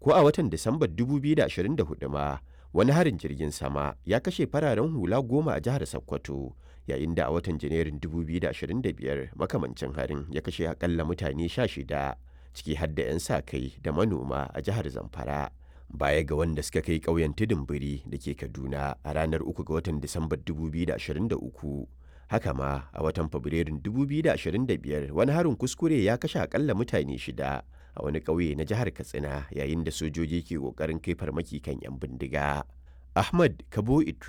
ko a watan Disambar 2024 ma wani harin jirgin sama ya kashe fararen hula goma a jihar Sokoto yayin da a watan Janairun 2025 makamancin harin ya kashe akalla mutane 16 ciki har da 'yan sa kai da manoma a jihar Zamfara. Baya ga wanda suka kai ƙauyen tudun biri da ke Kaduna a ranar 3 ga watan Disambar 2023. Haka ma a watan Fabrairun 2025 wani harin kuskure ya kashe akalla mutane shida a wani ƙauye na jihar Katsina yayin da sojoji ke ƙoƙarin kai farmaki kan 'yan bindiga. Ahmad Kabo Idris